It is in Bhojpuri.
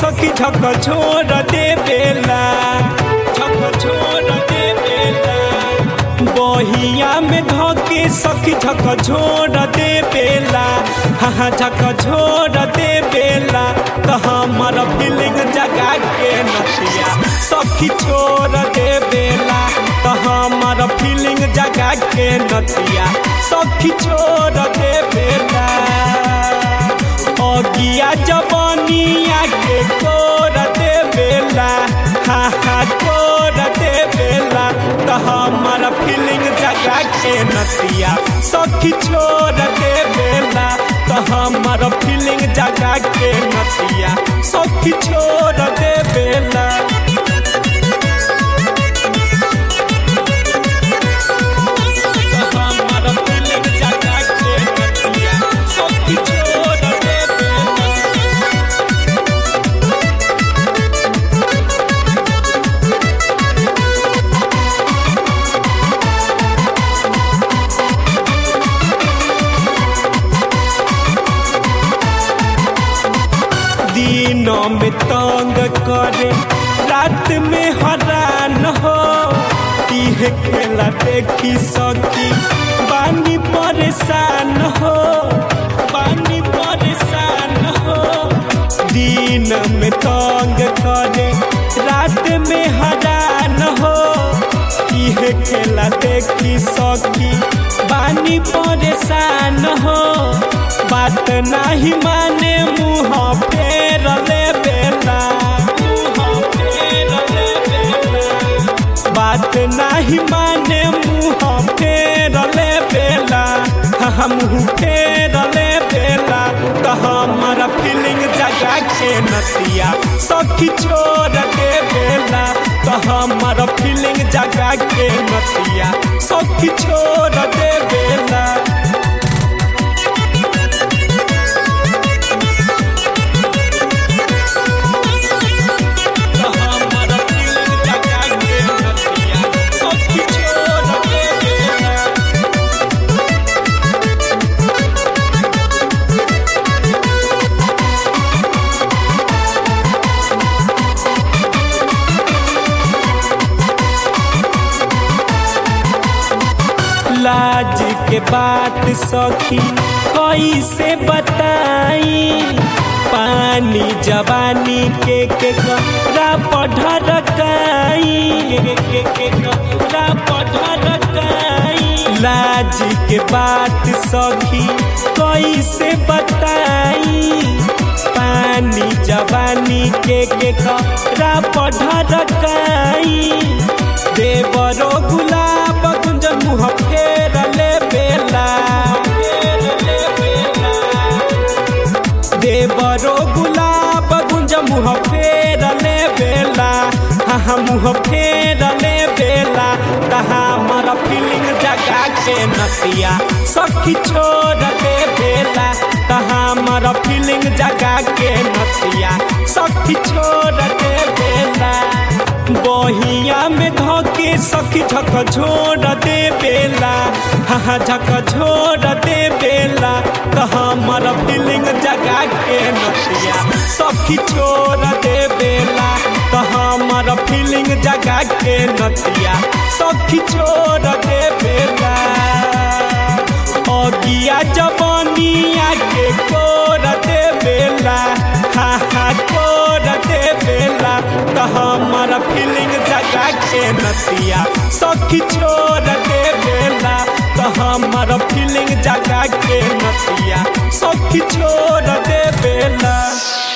सखी झक छोड़ दे बेला झक छोड़ दे बेला बहिया में धोके सखी झक छोड़ दे बेला हाँ झक छोड़ दे बेला तो हमर फीलिंग जगा के नतिया सखी छोड़ दे बेला तो हमर फीलिंग जगा के नतिया सखी छोड़ दे बेला अगिया जवानिया के कोर दे बेला हा हा कोर दे बेला तो हमारा फीलिंग जगा के नतिया सखी छोड़ दे बेला तो हमारा फीलिंग जगा के नतिया सखी छोड़ दे बेला तो हमारा फीलिंग जगा के नतिया सखी छोड़ दे बेला दिनों में तंग करे रात में हरान हो इह खेला देखी सकी बानी परेशान हो बानी परेशान हो दिन में तंग करे रात में हरान हो इह खेला देखी सकी बानी परेशान हो बात नहीं माने मुँह फेर ले बेला मुँह फेर ले बेला बात नहीं माने मुँह फेर ले बेला हम फेर ले बेला तो हमारा फीलिंग जगा के नतिया सखी छोड़ के बेला तो हमारा फीलिंग जगा के नतिया सखी छोड़ दे बेला तो हमारा फीलिंग जगा के नतिया सखी छोड़ दे बेला लाज के बात सखी कैसे बताई पानी जवानी के के करा पढ़रकाई के के के करा पढ़रकाई लाज के बात सखी कैसे बताई पानी जवानी के के करा पढ़रकाई देवरो गुलाब कुंज मुँह फेर ले बेला फेर ले बेला देवरो गुलाब गुंज मुँह फेर ले बेला हाँ मुँह फेर ले बेला तहा मर फीलिंग जगा के नतिया सखी छोड़ दे बेला तहा मर फीलिंग जगा के नतिया सखी छोड़ दे बेला बहिया में धोके सखी झक छोड़ दे बेला हाँ झक छोड़ दे बेला तो हमार फीलिंग जगा के नतिया सखी छोड़ दे बेला तो हमार फीलिंग जगा के नतिया सखी छोड़ दे बेला अगिया जवानिया के कोर दे बेला हा हा कोर दे बेला तो हमारा फीलिंग जगा के नतिया सखी छोड़ दे बेला तो हमारा फीलिंग जगा के नतिया सखी छोड़ दे बेला